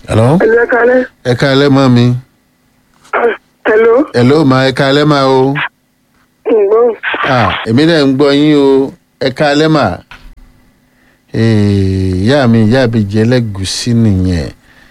hello Ẹ̀lú ẹ̀ka alẹ́. ẹ káalẹ́ mọ́ mi Hello. hello ma ẹ káalẹ́ ma o Ǹgbọ́n. ah èmi náà ń gbọ́ yín o ẹ káalẹ́ mà Eh, ìyá mi ìyá mi jẹ́ ẹlẹ́gùsí nìyẹn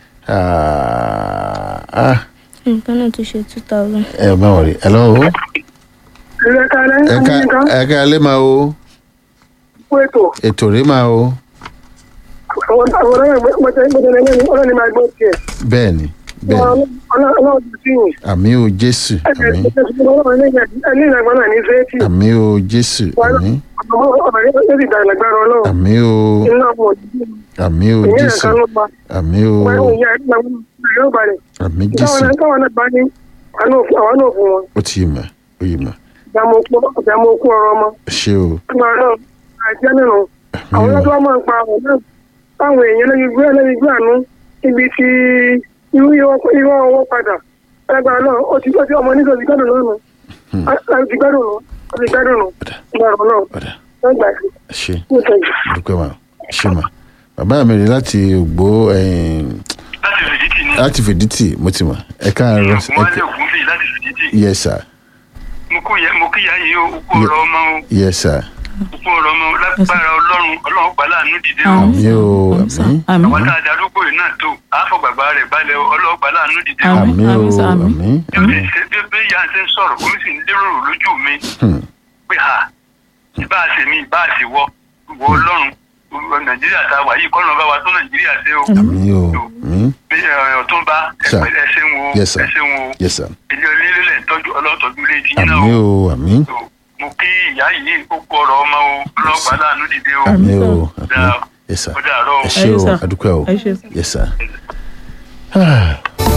ah ah nǹkan náà ti ṣe two thousand. ẹ má wọrí hello Ẹ̀lú ẹ̀ka alẹ́. ẹ ká Nǹkan ẹ káalẹ́ ma o fún ètò. ètò rí ma o Àwọn àwọn ọ̀rẹ́ gbọ́dọ̀ lẹ́yìn ọlọ́ni máa gbọ́ tiẹ̀. bẹ́ẹ̀ ni bẹ́ẹ̀ ni Ọlọ́run ti sí yìí. àmì o jésù àmì Ẹni ìlàgbá náà ní Fẹ́ẹ́tì. àmì o jésù àmì Ọmọ yóò sì dàgbà lágbára Ọlọ́run. àmì o Iná ọmọ òdìdí. àmì o Ìyẹn jésù nǹkan ló pa. àmì o Wọ́n ìyá ẹ̀gbọ́n mi yóò balẹ̀. àmì Táwọn jésù náà táwọn náà bá ní àwọn náà fún wọn. ó ti yé ma ó yé ma Ìjà mo kú ọ̀rọ̀ ọmọ. ṣé o Agbára náà àìjẹ́ nínú. Àwọn àmì o ọlọ́dún máa ń pa àwọn náà. Táwọn èèyàn lẹ́yìn gbé lẹ́yìn gbé àánú ibi tí irú irọ́ ọwọ́ padà. Agbára náà ó ti gbọ́ sí ọmọ nígbà tí gbádùn náà nù. Láti ti gbádùn nù. Láti gbádùn nù. Agbára náà ọ̀dà wọ́n gbà sí. ṣe Ó tẹ̀jú. dúpẹ́ ma ṣe ma bàbá mi rí láti ògbó ẹ̀yìn láti fìdítì ni láti fìdítì mo ti mọ̀ ẹ káàárọ̀ mo ẹ wá lè ká kún sí láti fìdítì yes sir mo kú yẹ mo kíyà yìí o kú ọ̀rọ̀ ọmọ o yes sir kú ọ̀rọ̀ ọmọ o lágbára Ọlọ́run Ọlọ́run gbà láàánú dìde o àmì o àmì àmì àwọn tá a darúgbó yìí náà tó àfọ̀gbàgbà rẹ̀ balẹ̀ o Ọlọ́run gbà láàánú dìde o àmì o àmì sir, àmì. àmì bí ó ṣe ṣe bí bí ìyá ṣe ń sọ̀rọ̀ omi sì ń lérò lójú mi Hmm. pé ha ìbá ṣe mi ìbá ṣe wọ wọ Ọlọ́run Nàìjíríà tá a wà yìí kọ́nà bá wa tó Nàìjíríà ṣe o àmì o àmì bí ẹ, Ọ̀túnba Sir. ẹ̀pẹ̀ ẹ ṣeun o Yes, sir. ẹ ṣeun o yes sir ilé onílé tọ́jú ọlọ́tọ́jú ilé tí yín náà àmì o o àmì mo kí ìyá yìí ó kú ọ̀rọ̀ ọmọ o ọlọ́pàá láàánú dìde o àmì o sir. àmì Dáa. yes sir ó dàárọ̀ o. ẹ ṣé Ẹ o sir. adúpẹ́ o ẹ ṣe sọ. yes sir. Ah.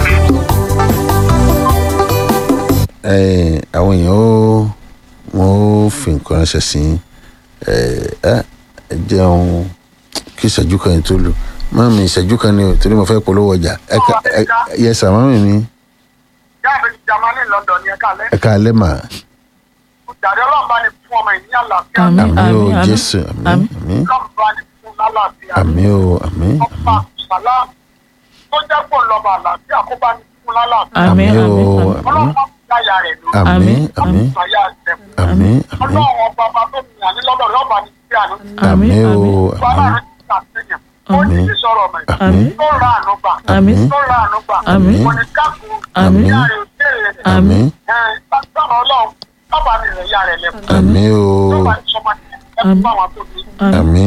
Eh, àwọn èèyàn ó wọn ó fi nǹkan ránṣẹ́ sí ẹ ẹ jẹun kí ìṣẹ́jú kan yẹn tó lò mọ́mí ìṣẹ́jú kan ni o torí mo fẹ́ polówó ọjà ẹ ká ẹ yẹ sà mọ́mí mi jáde jamani london yẹn kálẹ̀ ẹ ká alẹ́ mà jàre ọlọ́run bá ní fún ọmọ ìní àlàáfíà Àmín, àmì o àmín, àmín. jésù àmì Àmín. àmì ọlọ́run bá ní fún lálàáfíà àmì o àmì ọba sàlám tó jẹ́ pò lọ́ba àlàáfíà kó bá ní fún lálàáfíà àmì àmì o àmì àmì ọlọ́run bá fún yáyà rẹ̀ lórí àmì Àmín, àmì àyà rẹ̀ àmì àmì ọlọ́run ọba ọba tó fi hàn ní lọ́dọ̀ rẹ̀ ọba ní sí àná àmì àmì o àmì wàhálà àmì rẹ̀ ti sàtẹ̀yàn ó ní Àmín. ti sọ̀rọ̀ ọmọ ẹ̀ àmì tó ra àánú gbà Àmín. tó ra àánú gbà Àmín. kò ní kákùn Àmín. ìyá rẹ̀ ò tẹ̀lé àmì ẹ̀ lágbára ọlọ́run ọba mi rẹ̀ yá rẹ̀ lẹ́kùn àmì o tó bá ti sọmọ ẹ̀ fún àwọn tó ní àmì àmì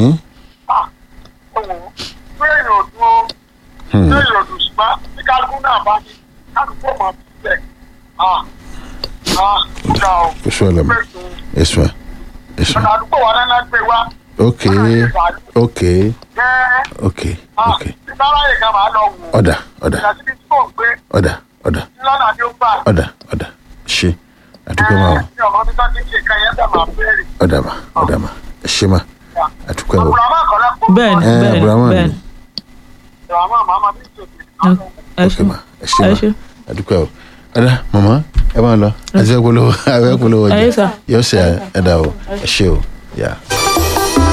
bẹ́ẹ̀ yóò dúró Hmm. bẹ́ẹ̀ yóò dùn ṣùgbọ́n tí kálukú náà bá ní kálukú ọmọ sílẹ̀ ah ah kúta o kò sọ ọlọmọ bẹ́ẹ̀ tó ẹsùn ẹsùn ọ̀nà àdúgbò wa náà gbé wá ok ok jẹ́ ok ah ok tí sára yìí kan máa lọ wò ó ọ̀dà ọ̀dà ìdásí tí kò ń gbé ọ̀dà ọ̀dà lọ́nà tí ó gbà ọ̀dà ọ̀dà ṣe àdúgbò máa wà ní ọmọ bí sáà ti ṣe kan yẹn dà máa bẹ̀rẹ̀ ọ̀dà mà ọ̀dà mà ṣe mà àdúgbò wà. àbúrò àmọ́ àkọ́lẹ́ kó bẹ́ẹ̀ni ẹ bẹ́ẹ̀ni abrahamu ni bẹ́ẹ̀ni àbúrò àmọ́ àmọ́ àmọ́ bí ìṣòkè ẹ ok ṣe mà ẹ ṣe ẹ mà ṣe àdúgbò wà. ọ̀dà màmá ẹ máa lọ àti ẹ polówó ẹ polówó Ẹ yé ọjà sà. yóò ṣe ẹ̀dá o ẹ ṣe o yà.